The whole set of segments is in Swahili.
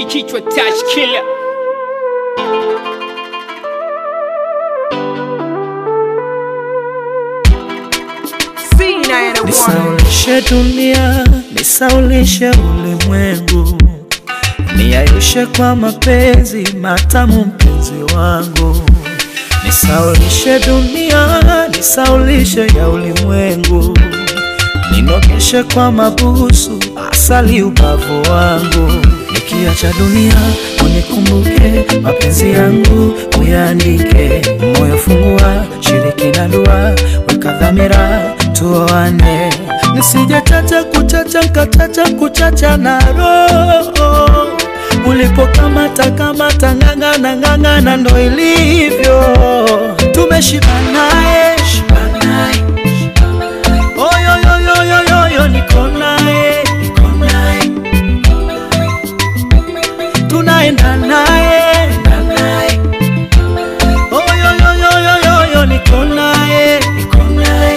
kichwa touch killer Nisaulishe dunia, nisaulishe ulimwengu, niayushe kwa mapenzi matamu, mpenzi wangu. Nisaulishe dunia, nisaulishe ya ulimwengu, ninogeshe kwa mabusu, asali ubavu wangu. Nikiacha dunia, unikumbuke mapenzi yangu, uyaandike moyo, fungua shiriki na dua, weka dhamira tuoane, nisije chacha kuchacha nkachacha kuchacha na roho ulipokamata kamata ng'ang'ana ng'ang'ana, ndo ilivyo tumeshibanae shibanae oyoyoyoyoyo niko naye niko naye tunaenda naye enda naye oyoyoyoyoyo niko naye niko naye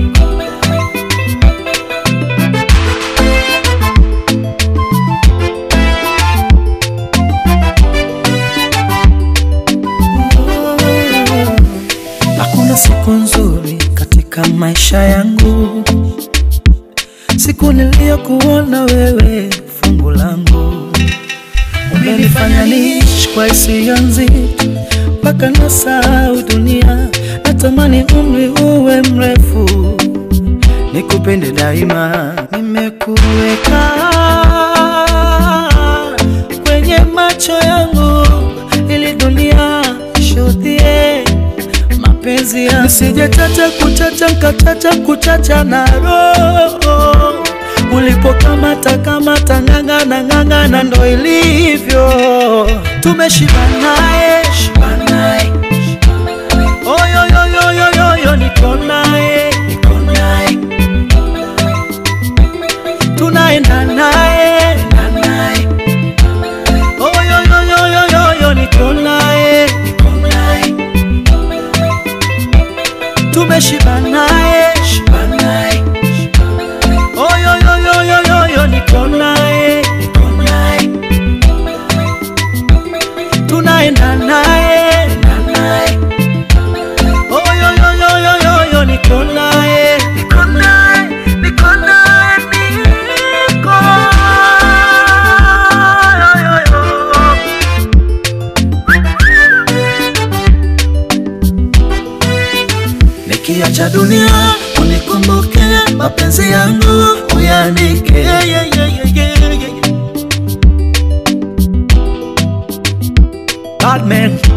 Hakuna siku nzuri katika maisha yangu, siku niliyokuona wewe fungu langu. Umenifanya niishi kwa hisia nzito mpaka nasahau dunia. Natamani umri uwe mrefu, nikupende daima. Nimekuweka kwenye macho yangu ili dunia ishuhudie mapenzi ya nisije chacha kuchacha nkachacha kuchacha na roho ulipokamata kamata ng'ang'ana ng'ang'ana, ndo ilivyo tumeshibanaye shibanaye oyoyoyoyoyo niko naye niko naye tunaenda naye enda naye oyoyoyoyoyo niko naye niko naye tumeshibanaye shibanaye oyoyoyoyoyo niko naye niko naye tunaenda naye enda naye oyoyoyoyoyo niko naye niko naye niko naye niko yoyoyo Nikiacha dunia unikumbuke, mapenzi yangu uyaandike. Yeah, yeah, yeah, yeah, yeah, yeah. Bad man.